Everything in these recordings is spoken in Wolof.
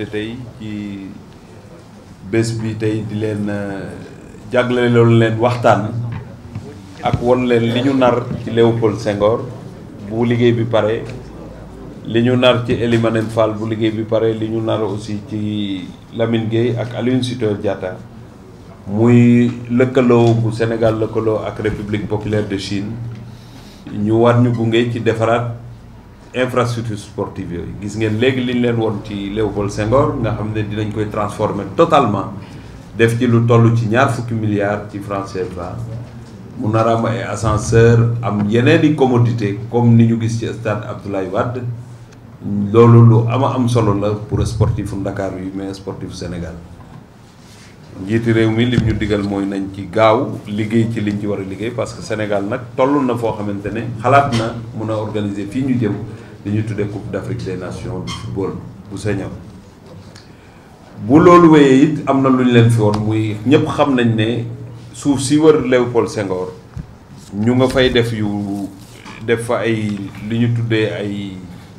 invité tey ci bés bi tey di leen jagle loolu leen waxtaan ak won leen li ñu nar ci Léopold Senghor bu liggéey bi pare li ñu nar ci Elimanel Fall bu liggéey bi pare li ñu nar aussi ci Lamine Gueye ak Aline Sitoé Diatta muy lëkkaloo bu Sénégal lëkkaloo ak République populaire de Chine ñu war ñu gunge ci defaraat infrastructure sportive yooyu gis ngeen léegi li ñu leen woon ci Léopold Senghor nga xam ne dinañ koy transformer totalement def ci lu toll ci ñaar fukki milliards ci francs CFA mu nar am ay ascenseur am yeneen i commodité comme ni ñu gis ci stade Abdoulaye Wade loolu lu ama am solo la pour sportifu Ndakaar yi mais sportifu Sénégal njiiti réew mi lim ñu digal mooy nañ ci gaaw liggéey ci liñ ci war a liggéey parce que Sénégal nag toll na foo xamante ne xalaat na mun a organiser fii ñu jëm li ñuy tuddee Coupe d'Afrique des Nations du football bu sañaw bu loolu wéyee it am na lu ñu leen fi woon muy ñëpp xam nañ ne suuf si wër Léopold Senghor ñu nga fay def yu def fa ay li ñu tuddee ay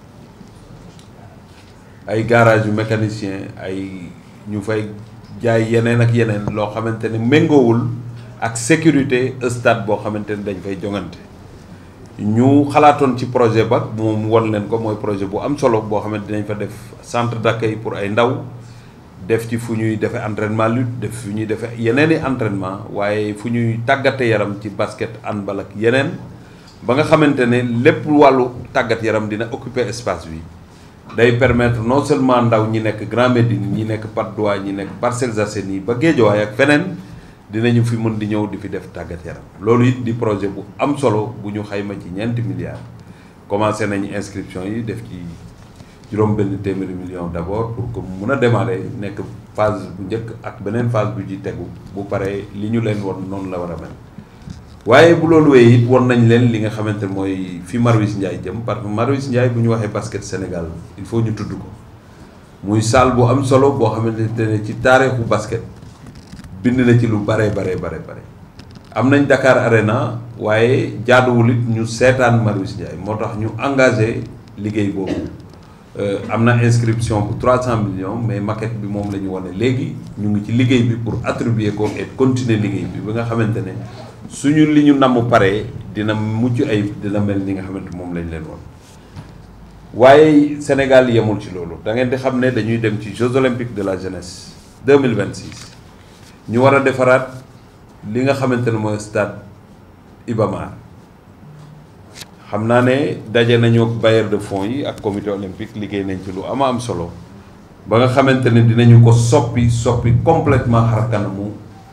ay garage yu mécanicien ay ñu fay jaay yeneen ak yeneen loo xamante ne méngoowul ak sécurité stade boo xamante ne dañ fay jongante ñu xalaatoon ci projet ba moom won leen ko mooy projet bu am solo boo xamante dinañ fa def centre d'accueil pour ay ndaw def ci fu ñuy defee entraînement lutte def fu ñuy defee yeneen i entraînement waaye fu ñuy tàggate yaram ci basket handball ak yeneen ba nga xamante ne lépp wàllu tàggat yaram dina occuper espace bi day permettre non seulement ndaw ñi nekk Grand Médine ñi nekk Patte d'Oie ñi nekk Parcelles Assainies ba Guédiawaye ak feneen dinañu fi mën di ñëw di fi def tàggat yaram loolu it di projet bu am solo bu ñu xayma ci ñeenti milliards commencé nañu inscription yi def ci juróom benn téeméeri million d'abord pour que mun a démarrer nekk phase bu njëkk ak beneen phase bu ji tegu bu paree li ñu leen won noonu la war a mel waaye bu loolu wéyee it won nañ leen li nga xamante mooy fi Marouis Ndiaye jëm parce que Marouis Ndiaye bu ñu waxee basket Sénégal il faut ñu tudd ko muy salle bu am solo boo xamante ne ci taarixu basket bind na ci lu bare bare bare bare am nañ Dakar Arena waaye jaaduwul it ñu seetaan Marouis Ndiaye moo tax ñu engagé liggéey boobu am na inscription bu 300 millions mais maquette bi moom la ñu wane léegi ñu ngi ci liggéey bi pour attribuer ko et continuer liggéey bi ba nga xamante ne suñu li ñu namm paree dina mucc ay dina mel ni nga xamante moom lañ leen woon waaye Sénégal yemul ci loolu da ngeen di xam ne dañuy dem ci Jeux olympiques de la jeunesse 2026 ñu war a defaraat li nga xamante ne mooy stade Iba Mar xam naa ne daje nañu ak bailleur de fonds yi ak comité olympique liggéey nañ ci lu ama am solo ba nga xamante ne dinañu ko soppi soppi complètement xar kanamu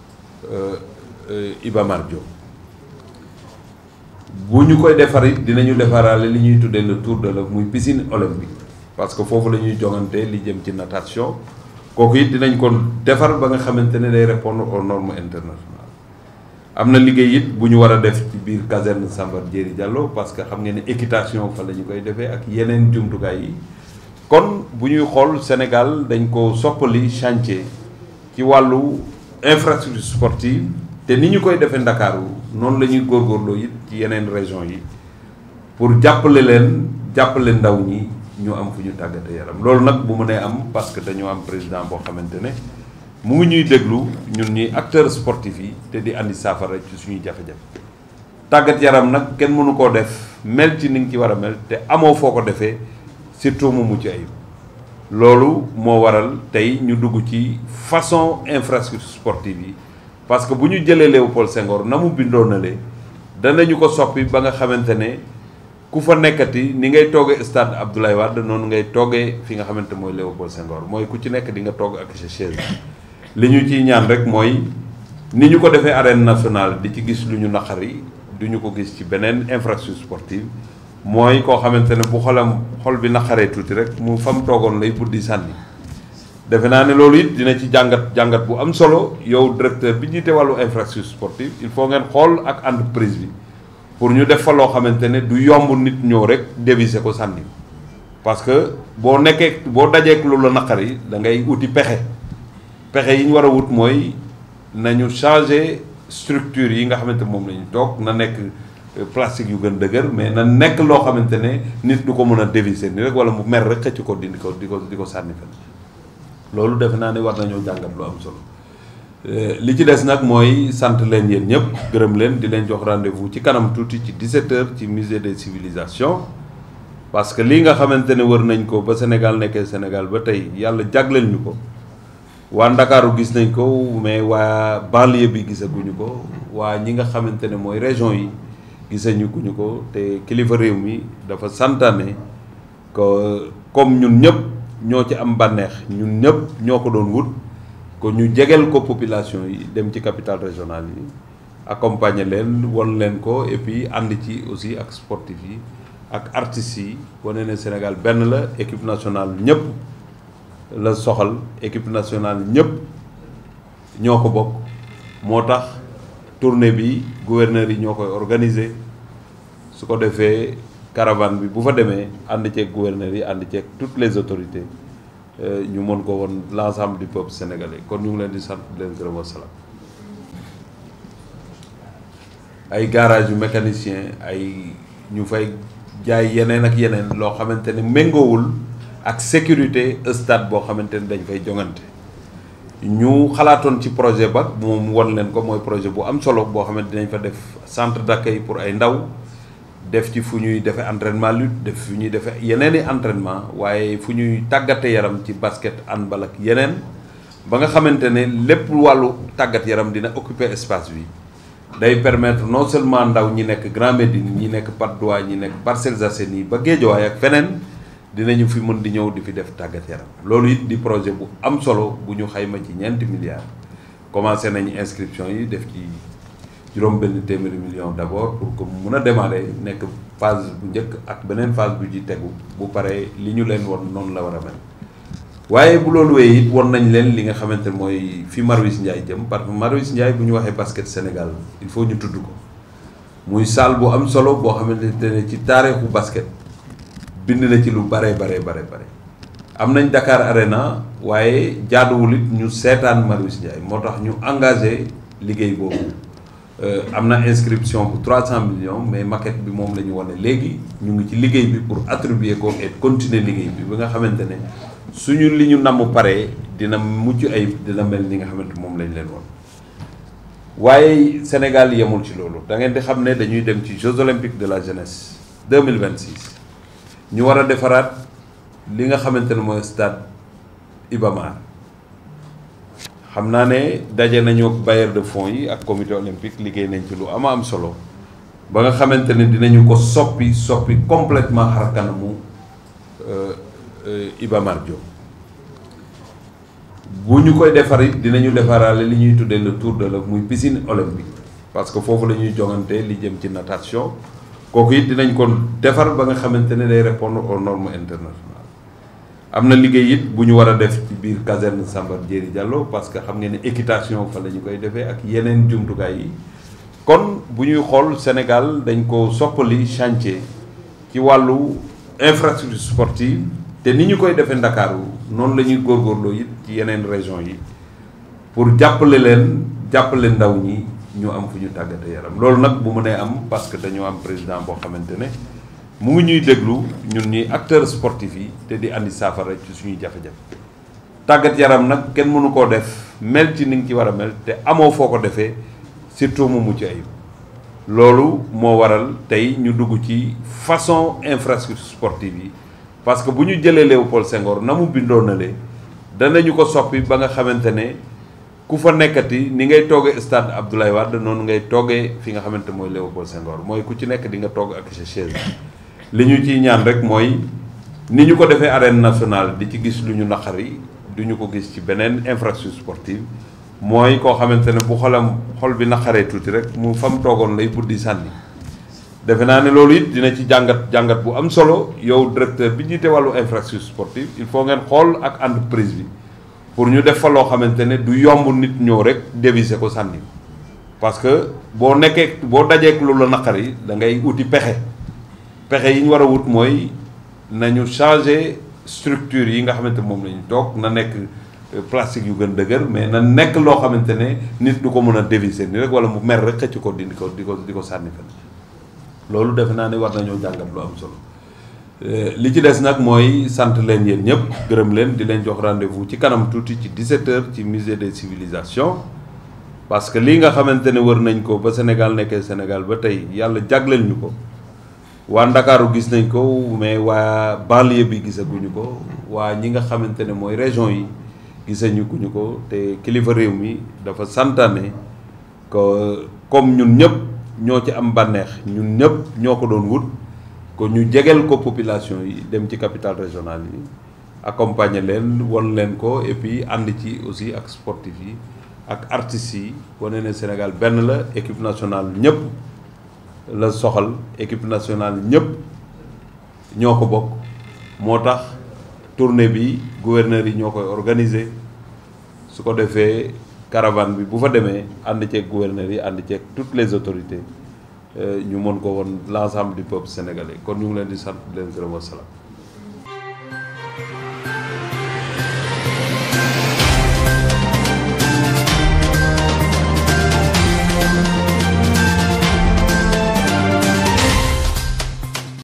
Iba Mar Diop bu ñu koy defar it dinañu defaraale li ñuy tuddee le tour de la muy piscine olympique parce que foofu la ñuy jongante li jëm ci natation kooku it dinañ ko defar ba nga xamante ne day répondre aux normes internationales am na liggéey it bu ñu war a def ci biir caserne Samba Diéry Diallo parce que xam ngeen ne équitation fa la ñu koy defee ak yeneen jumtukaay yi kon bu ñuy xool Sénégal dañ ko soppali chantier ci wàllu infrastructure sportive te ni ñu koy defee Ndakaaru noonu la ñuy góorgóorloo it ci yeneen région yi pour jàppale leen jàppale ndaw ñi ñu am fu ñu tàggate yaram loolu nag bu mënee am parce que dañoo am président boo xamante ne mu ngi ñuy déglu ñun ñuy acteurs sportifs yi te di andi saafara ci suñuy jafe-jafe tàggat yaram nag kenn mënu koo def mel ci ni nga ci war a mel te amoo foo ko defee surtout mu mucc ayib loolu moo waral tey ñu dugg ci façon infrastructure sportive yi parce que bu ñu jëlee Léopold Senghor na mu bindoo na le danañu ko soppi ba nga xamante ne ku fa nekkati ni ngay toogee stade Abdoulaye Wade noonu ngay toogee fi nga xamante mooy Léopold Senghor mooy ku ci nekk di nga toog ak sa chaise li ñu ciy ñaan rek mooy ni ñu ko defee arène nationale di ci gis lu ñu naqari du ñu ko gis ci beneen infrastructure sportive mooy koo xamante ne bu xolam xol bi naqaree tuuti rek mu fam toogoon lay buddi sànni defe naa ne loolu it dina ci jàngat jàngat bu am solo yow directeur bi jiite wàllu infrastructure sportive il faut ngeen xool ak entreprise bi pour ñu def fa loo xamante ne du yomb nit ñëw rek déviser ko sànni parce que boo nekkee boo dajeek lu la naqari da ngay uti pexe pexe yi ñu war a wut mooy nañu changer structure yi nga xamante moom la ñu toog na nekk plastique yu gën dëgër mais na nekk loo xamante ne nit du ko mën a déviser ni rek wala mu mer rek xëcc ko dindi ko di ko di ko sànni fen loolu defe naa ne war nañoo jàngat lu am solo li ci des nag mooy sant leen yéen ñëpp gërëm leen di leen jox rendez-vous ci kanam tuuti ci 17h ci musée des civilisations parce que lii nga xamante ne wër nañ ko ba Sénégal nekkee Sénégal ba tey yàlla jagleel ñu ko waa Ndakaaru gis nañ ko mais waa banlieue bi gisaguñu ko waa ñi nga xamante ne mooy région yi gisañu guñu ko te kilifa réew mi dafa santaane que comme ñun ñëpp ñoo ci am bànneex ñun ñëpp ñoo ko doon wut ko ñu jegeel ko population yi dem ci capitale régionale yi accompagner leen won leen ko et puis ànd ci aussi ak sportif yi ak artistes yi wane ne Sénégal benn la équipe nationale ñëpp la soxal équipe nationale ñëpp ñoo ko bokk moo tax tournée bi gouverneur yi ñoo koy organiser su ko defee caravane bi bu fa demee ànd ceeg gouverneur yi ànd ceeg toutes les autorités ñu mën ko woon l'ensemble du peuple sénégalais kon ñu ngi leen di sant di leen gërëm wasalaam ay garage yu mécanicien ay ñu fay jaay yeneen ak yeneen loo xamante ne méngoowul ak sécurité stade boo xamante ne dañ fay jongante ñu xalaatoon ci projet ba moom won leen ko mooy projet bu am solo boo xamante dinañ fa def centre d'accueil pour ay ndaw def ci fu ñuy defee entraînement lutte def fu ñuy defee yeneen i entraînement waaye fu ñuy tàggate yaram ci basket handball ak yeneen ba nga xamante ne lépp wàllu tàggat yaram dina occuper espace bi day permettre non seulement ndaw ñi nekk Grand Médine ñi nekk Patte d'Oie ñi nekk Parcelles Assainies ba Guédiawaye ak feneen dinañu fi mën di ñëw di fi def tàggat yaram loolu it di projet bu am solo bu ñu xayma ci ñeenti milliards commencé nañu inscription yi def ci juróom benn téeméeri million d'abord pour que mun a démarrer nekk phase bu njëkk ak beneen phase bu ji tegu bu paree li ñu leen won noonu la war a mel waaye bu loolu wéyee it won nañ leen li nga xamante ne mooy fi Marouis Ndiaye jëm parce que Marouis Ndiaye bu ñu waxee basket Sénégal il faut ñu tudd ko muy salle bu am solo boo xamante ne ci taarixu basket bind na ci lu bare bare bare bare am nañ Dakar Arena waaye jaaduwul it ñu seetaan Marouis Ndiaye moo tax ñu engagé liggéey boobu am na inscription bu 300 millions mais maquette bi moom la ñu wane léegi ñu ngi ci liggéey bi pour attribuer ko et continuer liggéey bi ba nga xamante ne suñu li ñu namm paree dina mucc ay dina mel ni nga xamante moom lañ leen woon waaye Sénégal yemul ci loolu da ngeen di xam ne dañuy dem ci Jeux olympiques de la jeunesse 2026 ñu war a defaraat li nga xamante ne mooy stade Iba Mar xam naa ne daje nañu ak bailleur de fonds yi ak comité olympique liggéey nañ ci lu ama am solo ba nga xamante ne dinañu ko soppi soppi complètement xar kanamu Iba Mar Diop bu ñu koy defar it dinañu defaraale li ñuy tuddee le tour de la muy piscine olympique parce que foofu la ñuy jongante li jëm ci natation kooku it dinañ ko defar ba nga xamante ne day répondre aux normes internationales am na liggéey it bu ñu war a def ci biir caserne Samba Diéry Diallo parce que xam ngeen ne équitation fa la ñu koy defee ak yeneen jumtukaay yi kon bu ñuy xool Sénégal dañ ko soppali chantier ci wàllu infrastructure sportive te ni ñu koy defee Ndakaaru noonu la ñuy góorgóorloo it ci yeneen région yi pour jàppale leen jàppale ndaw ñi ñu am fu ñu tàggate yaram loolu nag bu mënee am parce que dañoo am président boo xamante ne mu ngi ñuy déglu ñun ñuy acteurs sportifs yi te di andi saafara ci suñuy jafe-jafe tàggat yaram nag kenn mënu koo def mel ci ni nga ci war a mel te amoo foo ko defee surtout mu mucc ayib loolu moo waral tey ñu dugg ci façon infrastructure sportive yi parce que bu ñu jëlee Léopold Senghor na mu bindoo na le danañu ko soppi ba nga xamante ne ku fa nekkati ni ngay toogee stade Abdoulaye Wade noonu ngay toogee fi nga xamante mooy Léopold Senghor mooy ku ci nekk di nga toog ak sa chaise li ñu ciy ñaan rek mooy ni ñu ko defee arène nationale di ci gis lu ñu naqari du ñu ko gis ci beneen infrastructure sportive mooy koo xamante ne bu xolam xol bi naqaree tuuti rek mu fam toogoon lay buddi sànni defe naa ne loolu it dina ci jàngat jàngat bu am solo yow directeur bi jiite wàllu infrastructure sportive il faut ngeen xool ak entreprise bi pour ñu def fa loo xamante ne du yomb nit ñëw rek déviser ko sànni parce que boo nekkee boo dajeek lu la naqari da ngay uti pexe pexe yi ñu war a wut mooy nañu changer structure yi nga xamante moom la ñu toog na nekk plastique yu gën dëgër mais na nekk loo xamante ne nit du ko mën a déviser ni rek wala mu mer rek xëcc ko di ko di ko di ko sànni fen loolu defe naa ne war nañoo jàngat lu am solo li ci des nag mooy sant leen yéen ñëpp gërëm leen di leen jox rendez-vous ci kanam tuuti ci 17h ci musée des civilisations parce que lii nga xamante ne wër nañ ko ba Sénégal nekkee Sénégal ba tey yàlla jagleel ñu ko waa Ndakaaru gis nañ ko mais waa banlieue bi gisaguñu ko waa ñi nga xamante ne mooy région yi gisañu guñu ko te kilifa réew mi dafa santaane que comme ñun ñëpp ñoo ci am bànneex ñun ñëpp ñoo ko doon wut ko ñu jegeel ko population yi dem ci capitale régionale yi accompagner leen won leen ko et puis ànd ci aussi ak sportif yi ak artistes yi wane ne Sénégal benn la équipe nationale ñëpp la soxal équipe nationale ñëpp ñoo ko bokk moo tax tournée bi gouverneur yi ñoo koy organiser su ko defee caravane bi bu fa demee ànd ceeg gouverneur yi ànd ceeg toutes les autorités ñu mën ko woon l'ensemble du peuple sénégalais kon ñu ngi leen di sant di leen gërëm wasalaam